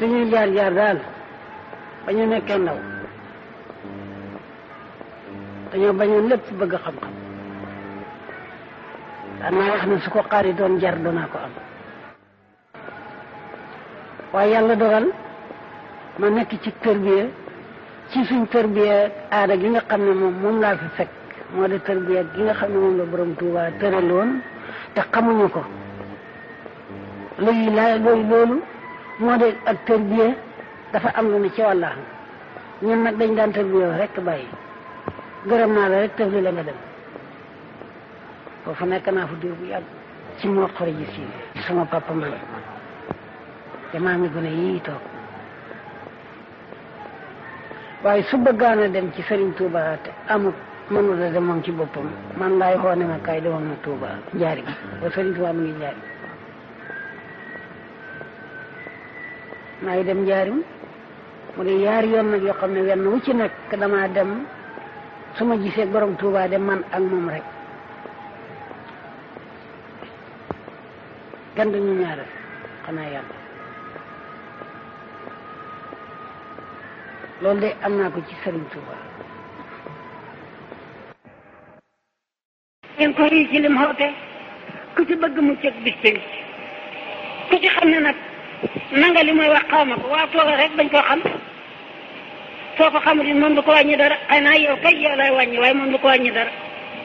suñuy jaar jaar daal ba ñu nekkee ndaw dañoo bañoon lépp bëgg xam-xam danaa wax ne su ko xaari doon jar doonaa ko am waaye yàlla dogal ma nekk ci tërbiya ci suñ tërbiya aada gi nga xam ne moom moom laa fi fekk moo di tërbiya gi nga xam ne moom la borom Tuuba tëraloon te xamuñu ko léegi laa loolu loolu moo di ak tërbiya dafa am lu ne ci wàlla ñun nag dañ daan tërbiya rek bàyyi gërëm naa la rek tëfli la nga dem foofu nekk naa fa diir bu yàgg ci moo xore ji si sama papa man te maa ngi gone yii toog waaye su bëggaan a dem ci Serigne Touba te amut mënul a dem moom ci boppam man laay xoo ne ma kaay demoon na Touba njaari ba Serigne Touba mu ngi njaari maa ngi dem njaarim mu di yaari yoon nag yoo xam ne wenn wu ci nekk damaa dem su ma gisee borom Touba de man ak moom rek gan dañu ñaare xanaa yàlla loolu de am naa ko ci Serigne Touba. ngeen ko rii ci lim xoote ku ci bëgg mu cëg bis pénc ku ci xam ne nag nanga li mooy wax xaw ma ko waa tooga rek bañ koo xam soo ko xamul it moom du ko wàññi dara xëy naa yow kay yow lay wàññi waaye moom du ko wàññi dara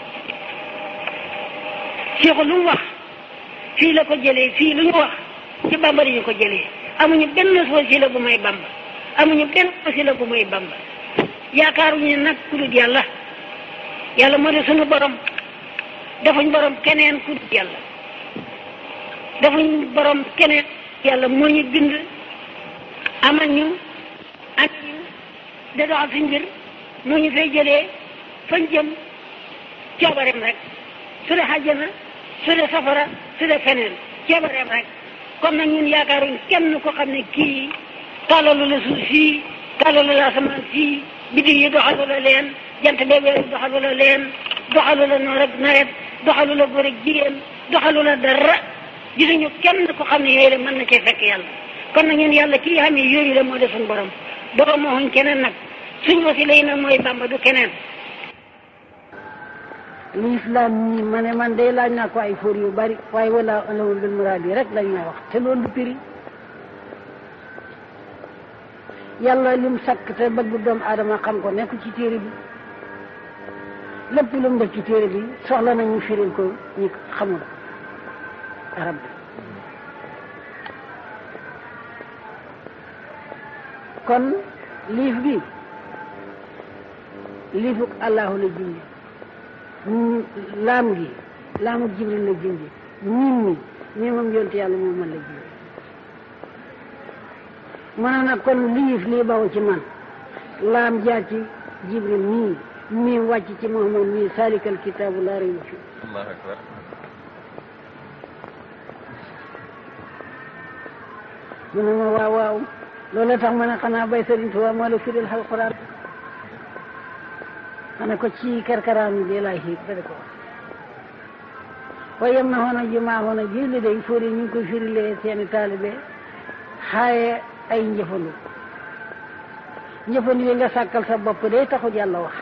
Cheikh lu mu wax fii la ko jëlee fii lu ñu wax ci Bamba ñu ko jëlee amuñu benn wasila bu may Bamba amuñu benn wasila bu may Bamba yaakaaruñu nag ku dul yàlla yàlla moo di sunu borom defuñ borom keneen ku dul yàlla defuñ borom keneen yàlla moo ñu bind amal ñu ak ñu da doxal suñ mbir moo ñu fay jëlee fañ jëm coobareem rek su dee xàjjana su dee safara su dee feneen coobareem rek kon nag ñun yaakaaruñ kenn ko xam ne kii tàllalu la suuf sii tàllalu la asamaan sii biddi yi doxalu la leen jant bee weer yi doxalu la leen doxalu la noor ak nawet doxalu la góor ak jigéen doxalu la dara gisuñu kenn ko xam ne yooyu la mën na cee fekk yàlla kon nag ñun yàlla kii xam ne yooyu la moo def suñu borom borom moo xuñ keneen nag suñ wasila yi nag mooy bamba du keneen lislaam ñi ma ne man day laaj naa ko ay fóor yu bari waaye wala alawul bil muraad yi rek lañ may wax te loolu du piri yàlla lim sakk te bëgg doomu aadama xam ko nekk ci téere bi lépp lu mu def ci téere bi soxla na ñu firil ko ñi xamul arab bi kon liif bi liifuk allahu la junj laam gi laamuk jibril la junj ñin mi ñi moom yonte yàlla moom man la junj mu ne nag kon liif lii baw ci man laam jaar ci jibril mii mii wàcc ci muhammad mii salikal kitaabu laa rayba fi allahu akbar mu ne ma waaw waaw loolu tax ma ne xanaa bay Sëriñ Tuubaa moo la firil alxuraan ma ne ko ci karkaraan bi laay xiit ba de ko waaye yem na xoona jumaa xoona ji li day fóori ñu ngi koy firilee seeni taalibe xaaye ay njëfandu njëfandu yi nga sàkkal sa bopp day taxut yàlla wax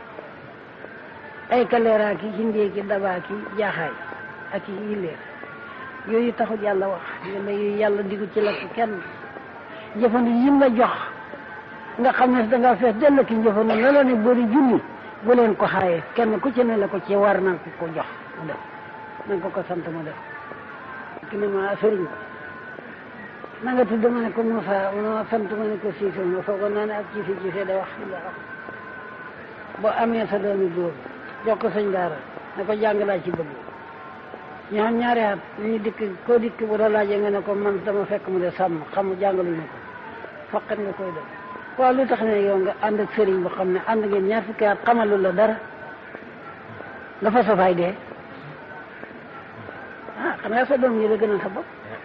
ay kaleeraa ki hindee ki dabaa ki jaaxaay ak i yilleer yooyu taxut yàlla wax yàlla yooyu yàlla digu ci la kenn njëfandu yim la jox nga xam ne danga fees dell ki njëfandu la la ne bëri junni bu leen ko xaaye kenn ku ci ne la ko ci war na ko ko jox mu def na ko ko sant mu def ki ne ma sëriñ na nga tudd ma ne ko Moussa ma sant ma ne ko Cissé ma foogoon naa ne ak Cissé Cissé da wax la wax boo amee sa doomi góor jox ko sëñ daara ne ko jàng laa ci bëgg ñu xam ñaari at ñu dikk koo dikk bu la laajee nga ne ko man dama fekk mu de sàmm xam jàngaluñu ko faqat nga koy def waaw lu tax ne yow nga ànd ak sëriñ bu xam ne ànd ngeen ñaar fukki at xamalu la dara nga fa safaay dee ah xanaa sa doom yi la gënal sa bopp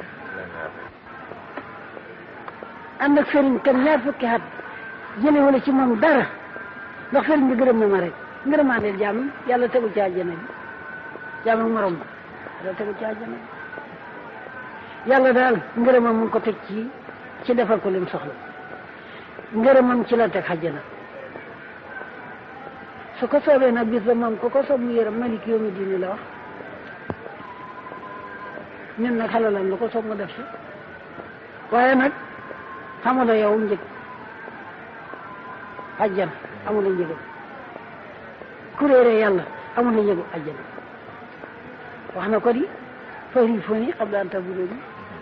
ànd ak sëriñ kan ñaar fukki at jële wala ci moom dara ndax sëriñ bi gërëm na ma rek ngërëmaandeel jàmm yàlla tegu ci àjjana bi jàmm ak morom ba yàlla tegu ci àjjana bi yàlla daal ngërëmam mu ngi ko teg ci ci defal ko lim soxla ngërëmam ci la teg xajjana su ko soobee nag bis ba moom ko ko soob mu yërëm malik yoomi diini la wax ñun nag xalalam lu ko soob mu def si waaye nag xamula yow njëg ajjan amula njëgam kuréere yàlla amula njëgu ajjan wax na ko di fari foni xam daan ta buróoni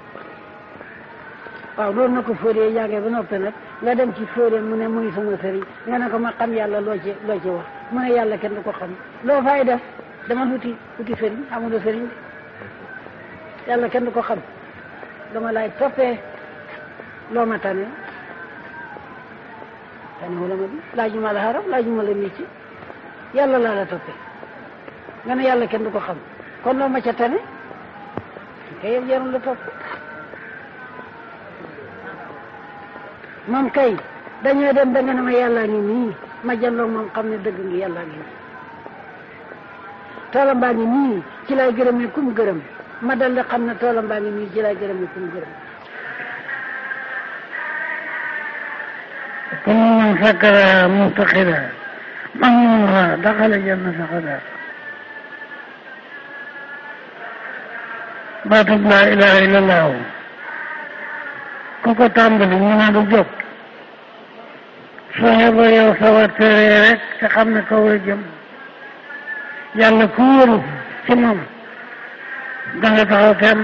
waaw loolu na ko fóoree jàngee ba noppi nag nga dem ci fóoree mu ne muy sama sëriñ nga ne ko ma xam yàlla loo ci loo ci wax mu ne yàlla kenn du ko xam loo fay def dama wuti wuti sëriñ amula sëriñ de yàlla kenn du ko xam dama lay toppee loo ma tane tane wala ma di laajuma la xaram laajuma la métier yàlla laa la toppee nga ne yàlla kenn du ko xam kon loo ma ca tane kay yow jarul la topp moom kay dañoo dem ba nga ne ma yàllaa ngi nii ma jàlloog moom xam ne dëgg ngi yàllaa ngi nii toolam baa ngi nii ci lay gërëmee kum gërëm ma dal di xam ne toolam baa ngi nii ci lay gërëmee kum gërëm كل من فكر معتقدا مغمورا دخل جنة خدا baatub laa ilaha illa allahu ku ko tàmbali ñu naa du jóg fexe ba yow sawar tere rek te xam ne kaw la jëm yàlla ku wóoru ci moom da nga taxaw temm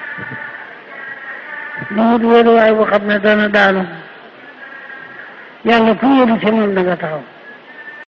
du wut wóoruwaay bu xam ne dana daanu yàlla ku wóoru ci moom da nga taxaw